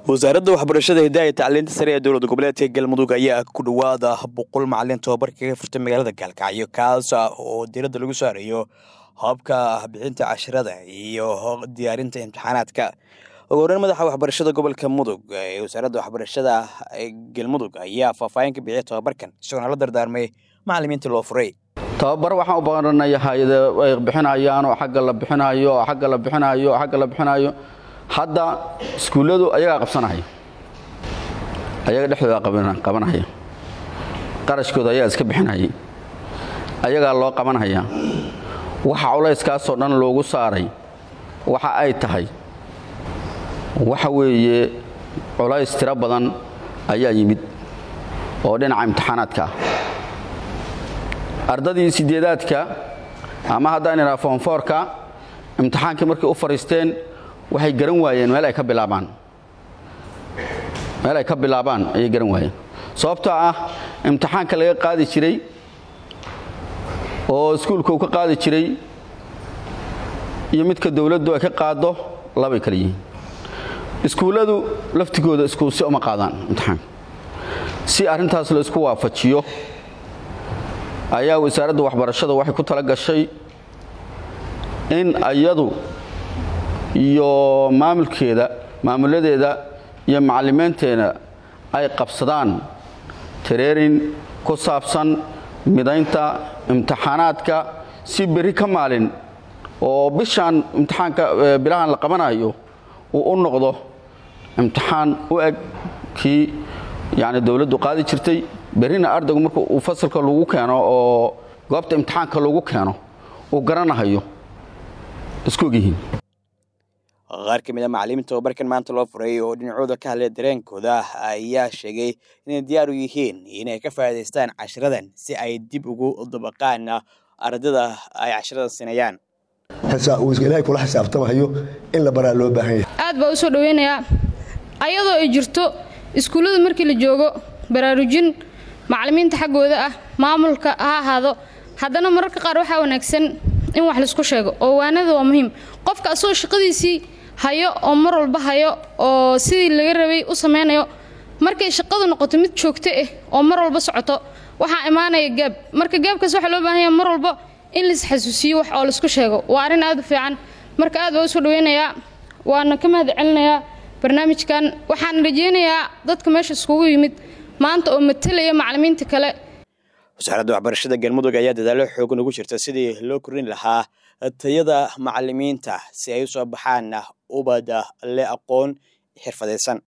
wasaaradda waxbarashada hidaaya tacliinta sare ee dowlad goboleedka galmudug ayaa ku dhowaada boqol macalin tababar kaga furtay magaalada gaalkacyo kaas oo diiradda lagu saarayo habka bixinta casharada iyo diyaarinta imtixaanaadka ugu horeyn madaxa waxbarashada gobolka mudug ee wasaaradda waxbarashada galmudug ayaa faahfaahin ka bixiyay tababarkan isagoona la dardaarmay macalimiinta loo furay tababar waxaan u baranaya hay-ada ay bixinayaan oo xagga la bixinayo oo xagga la bixinayo oo xagga la bixinayo hadda iskuulladu ayagaa qabsanaya ayaga dhexdooda qabanaya qarashkooda ayagaa iska bixinayay ayagaa loo qabanaya waxa culayskaasoo dhan loogu saaray waxa ay tahay waxa weeye culays tiro badan ayaa yimid oo dhinaca imtixaanaadka ah ardadii sideedaadka ama haddaan idhaha foonfoorka imtixaankii markay u fadhiisteen waxay garan waayeen meel ay ka bilaabaan meel ay ka bilaabaan ayay garan waayeen sababtoo ah imtixaanka laga qaadi jiray oo iskuulka uu ka qaadi jiray iyo midka dowladdu ay ka qaaddo labay kala yihiin iskuulladu laftigooda isku si uma qaadaan imtixaanka si arrintaas la isku waafajiyo ayaa wasaaradda waxbarashada waxay ku tala gashay in ayadu iyo maamulkeeda maamuladeeda iyo macalimiinteeda ay qabsadaan tareerin ku saabsan midaynta imtixaanaadka si berri ka maalin oo bishaan imtixaanka bilahan la qabanayo uu u noqdo imtixaan u eg kii yacni dowladdu qaadi jirtay berrina ardaygu marka uu fasalka lagu keeno oo goobta imtixaanka lagu keeno uu garanahayo isku ogyihiin qaar ka mid a macalimiinta tababarkan maanta loo furay oo dhinacooda ka hadlaya dareenkooda ayaa sheegay inay diyaar u yihiin inay ka faa'iidaystaan cashiradan si ay dib ugu dabaqaan ardada ay cashiradan sinayaan ilaahay kula xisaabtamahayo in la baraa loo baahan yahay aad baa u soo dhoweynayaa ayadoo ay jirto iskuullada markii la joogo baraarujin macalimiinta xaggooda ah maamulka ha ahaado haddana mararka qaar waxaa wanaagsan in wax laisku sheego oo waanada waa muhiim qofka asagoo shaqadiisii hayo oo mar walba hayo oo sidii laga rabay u samaynayo markay shaqadu noqoto mid joogto ah oo mar walba socoto waxaa imaanaya gaab marka gaabkaas waxaa loo baahan yaha mar walba in lais xasuusiyo wax oo laisku sheego waa arrin aad u fiican marka aad baa u soo dhaweynayaa waana ka mahad celinayaa barnaamijkan waxaan rajeynayaa dadka meesha iskugu yimid maanta oo matalaya macalimiinta kale wasaaradda waxbarashada galmudug ayaa dadaalo xoogan ugu jirta sidii loo korin lahaa tayada macalimiinta si ay u soo baxaan ubad le aqoon xirfadaysan